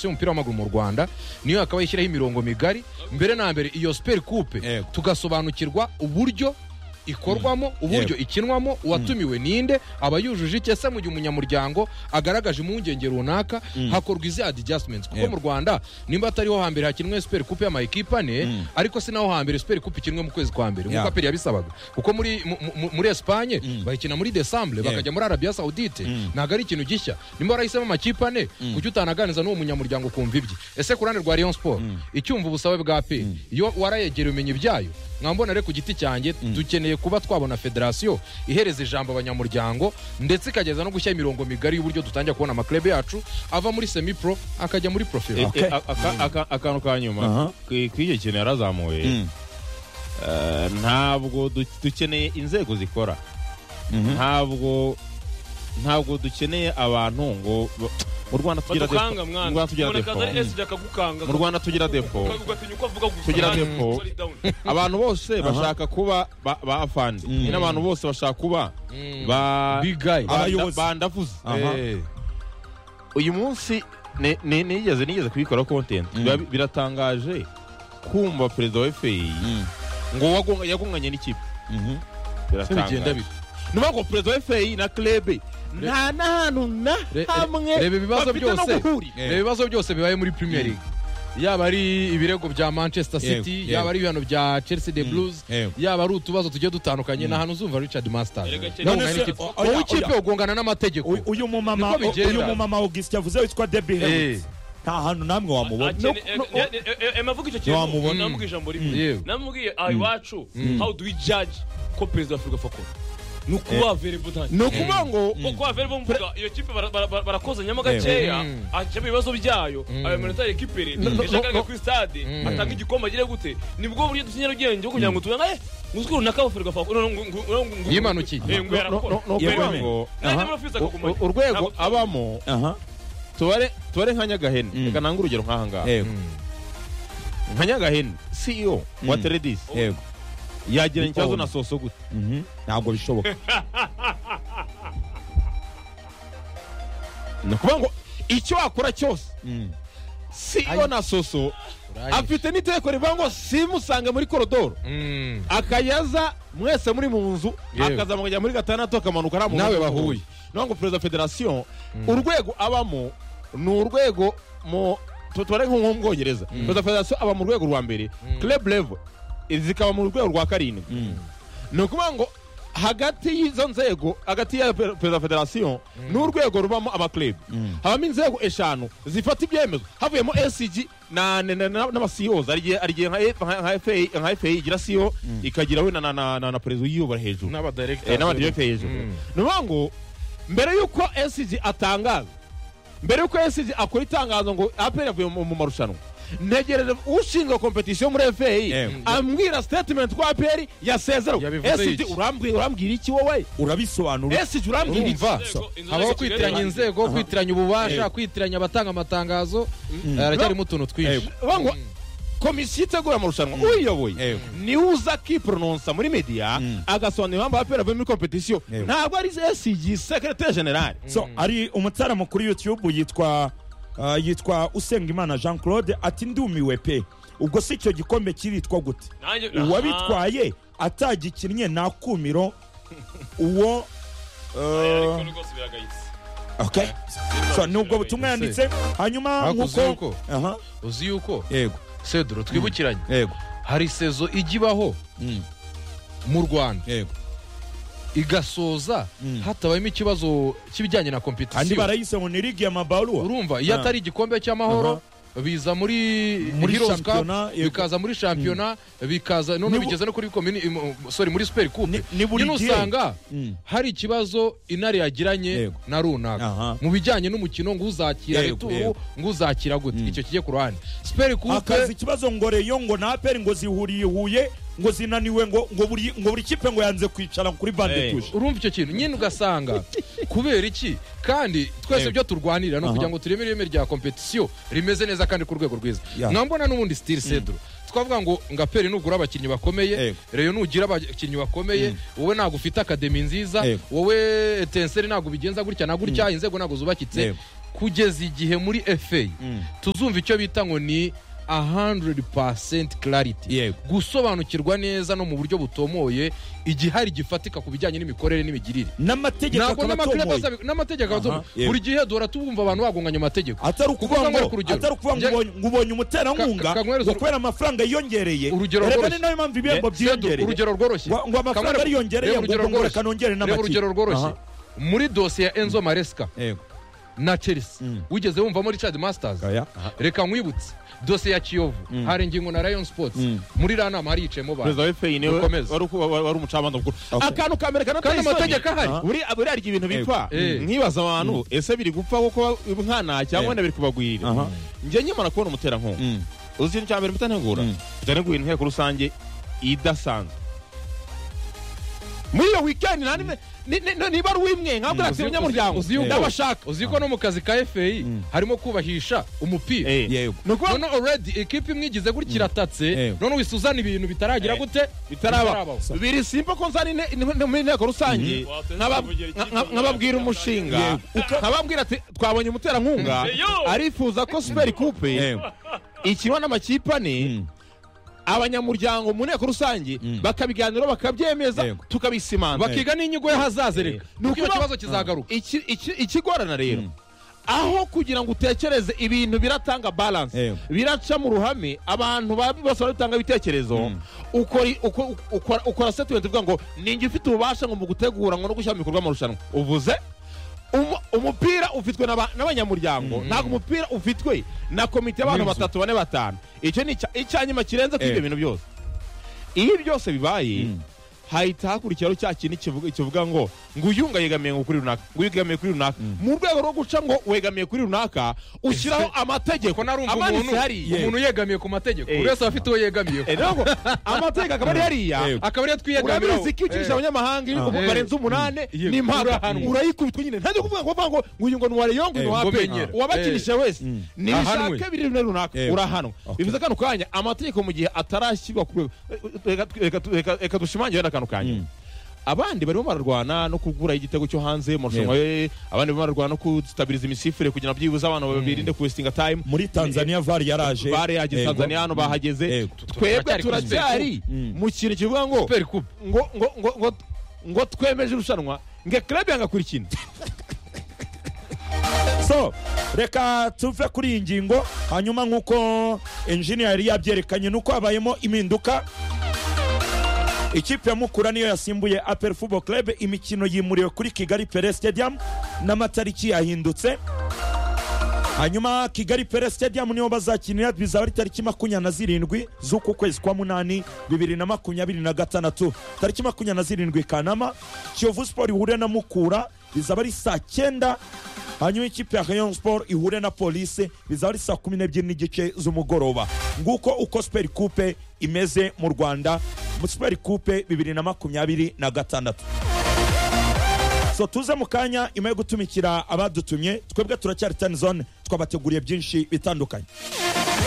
yo umupira w'amaguru mu rwanda niyo akaba yishyiraho imirongo migari mbere na mbere iyo siperi kupe Yego. tugasobanukirwa uburyo ikorwamo uburyo ikinwamo uwatumiwe ninde aba yujuje iki ese mu gihe umunyamuryango agaragaje impungenge runaka hakorwa izi adjustments kuko Yego. mu rwanda nimba atariho hambere hakinwe super coupe y'amakipe ane ariko si naho hambere super coupe ikinwe mu kwezi kwa mbere Yeah. nk'uko aperi yabisabaga kuko muri mu- mu- muri Espagne bayikina muri Decembre bakajya muri Arabia Saudite ntabwo ari ikintu gishya nimba warahisemo amakipe ane kuki utanaganiza n'uwo munyamuryango ukumva ibye ese ku ruhande rwa Rayon Sport icyumva ubusabe bwa aperi iyo warayegereye umenya ibyayo mwambona rero ku giti cyanjye dukeneye kuba twabona federasiyo ihereza ijambo abanyamuryango ndetse ikageza no gushyira imirongo migari y'uburyo dutangira kubona amaklebe yacu ava muri semi pro akajya muri profero Eh, eh, aka- aka- akantu ka nyuma ku- ku icyo kintu yarazamuye eh, ntabwo du- dukeneye inzego zikora ntabwo ntabwo dukeneye abantu ngo ba- mu rwanda tugira depo mu badukanga Rwanda tugira depo mwanakazari esidi akagukanga mu Rwanda tugira depo ugatinya uko avuga gusa Tugira kandi depo. sorry, down. abantu bose bashaka kuba ba- ba afande nyine abantu bose bashaka kuba ba big guy banda- Abayobozi. bandavuze Aha. Eh. uyu munsi ni- ni- nigeze nigeze kubikora content Biba- biratangaje kumva perezida wa FAI ngo wagonga- yagonganye n'ikipe bigenda biratangaje bita ni ukuvuga ngo perezida wa FAI na club nta n'ahantu na Re- re- hamwe reba ibibazo bafite no byose. guhurira. Eh. reba ibibazo byose bibaye muri premier league yaba ari ibirego bya manchester Yego, city yego. yaba ari ibihano bya chelsea de blues yego. yaba ari utubazo tugiye dutandukanye ni ahantu uzumva richard masters Erega Chelsea- Nawe None ungana se- n'ikipe. o- oya, wowe ikipe oya. ugongana n'amategeko Uyu- uyu mumama Niko bigenda. uyu mumama Augustin yavuze witwa Debbie Hewitt nta hantu namwe wamubona Akene- eh, eh, eh, eh, eh, Mavuga icyo kintu Wamubona. namubwiye ijambo rimwe Yewe. namubwiye aha iwacu how do we judge ko perezida wa Afurika fakora ni ukuba verebo ni ukuvuga ngo kuko averebo mvuga iyo kipe bara- bara- bara- barakozanyamo gakeya Mm. akemura ibibazo byayo ayo manota rekipere ejo agaruka kuri stade atanga igikoma agire gute nibwo buryo dufite nyarugenge bwo kugira ngo tubenga eh nguzi runaka abaferwa fakora Yimanukiye. ngo yarakora no- no- ni ukuvuga ngo Nanjye aha, murafiza u- akagumanye. u- urwego Ntabwo- abamo aha tubare tubare nka nyagahene reka nange urugero nk'aha ngaha yego nka nyagahene ceo wa teredisi yego yagiranye ikibazo Oh. na soso gute Mhm. ntabwo bishoboka ni ukuvuga ngo icyo wakora cyose ceo na soso afite n'iteko rivuga ngo simusange muri korodoro Mm. akayaza mwese muri mu nzu Yewe. akaza mukajya muri gatandatu akamanuka ari Nawe bahuye. nawe ngo perezida wa federasiyo urwego abamo ni urwego mu tu- tubare nko mu bwongereza perezida wa federasiyo aba mu rwego rwa mbere club level zikaba mu rwego rwa karindwi ni ukuvuga ngo hagati y'izo nzego hagati ya per- perezida wa federasiyo n'urwego rubamo amakirebu habamo inzego eshanu zifata ibyemezo havuyemo esigi na- na- na- na- n'abasiyoza hari igihe- hari igihe nka F- nka- nka FA nka FA igira siyo ikagira we na- na- na na- na perezida uyiyobora hejuru Eh, n'abadirekiteri hejuru ni ukuvuga ngo mbere y'uko esigi atangaza mbere y'uko esigi akora itangazo ngo aperi yavuye mu mu marushanwa ntegereje ushinzwe kompetisiyo muri fpr Yego. ambwira statement ko aperi yasezerewe Yabivuze esigi iki? urambwira urambwira iki wowe urabisobanura esigi urambwira iki urumva Inzego- inzego habaho za Kigali kwitiranya Rwanda. inzego kwitiranya ububasha kwitiranya abatanga amatangazo Eh, haracyarimo utuntu twinshi Vuga ngo komisiyo itegura amarushanwa uyiyoboye Yego. niwe uza kipronounsa muri media agasobanura impamvu aperi avuye muri kompetisiyo Yego. ntabwo ari esigi sekretari generale so ari umutsara mukuru youtube yitwa ah, yitwa usengimana jean claude ati ndumiwe pe ubwo si icyo gikombe kiritwa gute Nanjye- Aha. uwabitwaye atagikinnye nta kumiro uwo Ariko eh, rwose biragayitse okay. so ni ubwo butumwa yanditse hanyuma Hakuze nk'uko yuko- aha uzi yuko yego cedro twibukiranye yego hari sezo ijya ibaho Mm. mu rwanda yego igasoza hatabayemo ikibazo cy'ibijyanye na kandi kompetisiyo barayise ngo ni ligi ya mabaruwa urumva iyo Ah. atari igikombe cy'amahoro biza muri Muri Heroes Cup, shampiyona, yego. bikaza muri shampiyona bikaza none Ni bu- bigeze no kuri komini im- sorry muri super coupe Ni- ni buri nyine gihe. usanga Mm. hari ikibazo intare yagiranye Yego. na runaka Aha. mu bijyanye n'umukino ngo uzakira Yego, returu yego. ngo uzakira gute icyo kijye ku ruhande super hakaza coupe ikibazo ngo reyo ngo na aperi ngo zihuriye huye ngo zinaniwe ngo ngo buri ngo buri kipe ngo yanze kwicara kuri bande Yego. tuje urumva icyo kintu nyine ugasanga kubera iki kandi twese Yego. ibyo turwanirira ni Aha. ukugira ngo turemere ireme rya kompetisiyo rimeze neza kandi ku rwego rwiza Ya. mwambona n'ubundi sitiri sedro twavuga ngo ngaperi nugura abakinnyi bakomeye Yego. reyo nugira abakinnyi bakomeye wowe ntabwo ufite akademi nziza Yego. wowe etenseri ntabwo bigenza gutya na gutya inzego ntabwo zubakitse Yego. kugeza igihe muri efe tuzumva icyo bita ngo ni 100% clarity Yego. gusobanukirwa neza no mu buryo butomoye igihari gifatika ku bijyanye n'imikorere n'imigirire n'amategeko ntabwo akaba n'amategeko atomoye azabi- n'amategeko Aha, azabi- yego. buri gihe duhora tubumva abantu bagonganya amategeko atari ukuvuga Kuvuga ngo ngo ari ku rugero. atari ukuvuga ngo Njye- ubonye- ngo ubonye umuterankunga Ka- ka- kanywere- ngo kubera amafaranga yiyongereye Urugero reba rworoshye. ni nayo mpamvu ibihembo Sedu, byiyongereye urugero rworoshye Ngo- ngo amafaranga Kamara- ariyongereye, reba ngo urugero ngo reka rworoshye. nongere Reba n'amaki. urugero rworoshye muri dosiye ya enzo maresika Yego. na chelsea wigeze wumvamo richard masters Oya. reka nkwibutse dosiye ya kiyovu hari ingingo na rayon sports muri iriya nama hariyicayemo bantu perezida wa fpr niwe Dukomeze. wari uku- wa- wari umucamanza mukuru Okay. akantu ka mbere kanateye kandi isoni. amategeko ahari Aha. buri buriya rya ibintu bipfa Eh. nkibaza abantu ese biri gupfa kuko nkana cyangwa wenda biri kubagwirira Aha. njye nkimara kubona umuterankunga uzi ikintu cya mbere mutantegura Mm. mutanegura inteko rusange idasanzwe muri iyo wikendi nta nimwe- ni- ni- ni- niba ari uwimwe nka bwatsi Uzi- umunyamuryango uzi- uzi- ndabashaka uzi ko no mu kazi ka fei harimo kubahisha umupira Eh. Yego. ni ukuvuga none already ikipe imwe igize gutya iratatse Eh. none wisuzana ibintu bitaragira Eh. gute bitarabaho biri simba ko nzana ine- ine- muri inteko rusange Mhm. nkaba- nka- nka- nkababwira umushinga nkababwira ati twabonye umuterankunga Eyo! arifuza ko superi kupe Yego. ikinwa n'amakipe ane abanyamuryango mu nteko rusange bakabiganiraho bakabyemeza Yego. tukabisimana bakiga n'inyigo y'ahazaza reka Ni nuko icyo ukuba- kibazo kizagaruka Iki- iki- ikigorana rero aho kugira ngo utekereze ibintu biratanga balance Yego. biraca mu ruhame abantu ba- bose baratanga ibitekerezo ukora i- uko- ukora- ukora statement ivuga ngo ninjye ufite ububasha ngo mu gutegura ngo no gushyira mu bikorwa amarushanwa uvuze umu- umupira ufitwe n'aba- n'abanyamuryango ntabwo umupira ufitwe na komite y'abantu N'inzu. batatu bane batanu icyo ni icya- icyanyuma kirenze kuri Eh. ibyo bintu byose iyo ibyo byose bibaye hahita hakurikiraho cya kintu kivuga kivuga ngo ngo uyu ngayegamiye ngo kuri runaka ngo uyu yegamiye kuri runaka mu rwego rwo guca ngo wegamiye kuri runaka ushyiraho amategeko ko narumva umuntu amanitse hariya umuntu yegamiye ku mategeko Eh. buri wese aba afite uwo yegamiyeho Eh, ntabwo amategeko akaba ari hariya Yego. akaba ariyo twiyegamiraho urabizi ko iyo ukinjije abanyamahanga iyo Eh. barenze umunani Yego. ni impaka Urahanwa. urayikubitwa nyine ntajya kuvuga ngo uvuga ngo ngo uyu ngo ni wareyo ngo ni Eh, ngo wape menyera. uwabakinisha wese Ahanwe. nibishake biri runaka runaka Eh. urahanwa bivuze kano kanya amategeko mu gihe atarashyirwa ku rwego reka- reka- reka- reka dushimangire wenda kano kanya abandi barimo bararwana no kugura igitego cyo hanze mu marushanwa ye abandi barimo bararwana no kuzitabiriza imisifure kugira ngo byibuze abantu babirinde kuwesitinga time muri tanzania var yaraje bare yageze Yego. tanzania hano bahageze Yego. twebwe Turacyari kuri turacyari mu kintu kivuga ngo Super Coupe. ngo ngo ngo ngo ngo twemeje irushanwa nge club yanga kuri kino so reka tuve kuri iyi ngingo hanyuma nk'uko enjiniya yari yabyerekanye nuko habayemo impinduka ikipe ya mukura niyo yasimbuye apel football club imikino yimuriwe kuri kigali pere stadium n'amatariki yahindutse hanyuma kigali pere stadium niho bazakinira bizaba ari tariki makumyabiri na zirindwi z'uku kwezi kwa munani bibiri na makumyabiri na gatandatu tariki makumyabiri na zirindwi kanama kiyovu sport ihure na mukura bizaba ari saa cyenda hanyuma ikipe ya rayon sport ihure na polisi bizaba ari saa kumi n'ebyiri n'igice z'umugoroba nguko uko super coupe imeze mu rwanda super coupe bibiri na makumyabiri na gatandatu so tuze mu kanya nyuma yo gutumikira abadutumye twebwe turacyari tani zone twabateguriye byinshi bitandukanye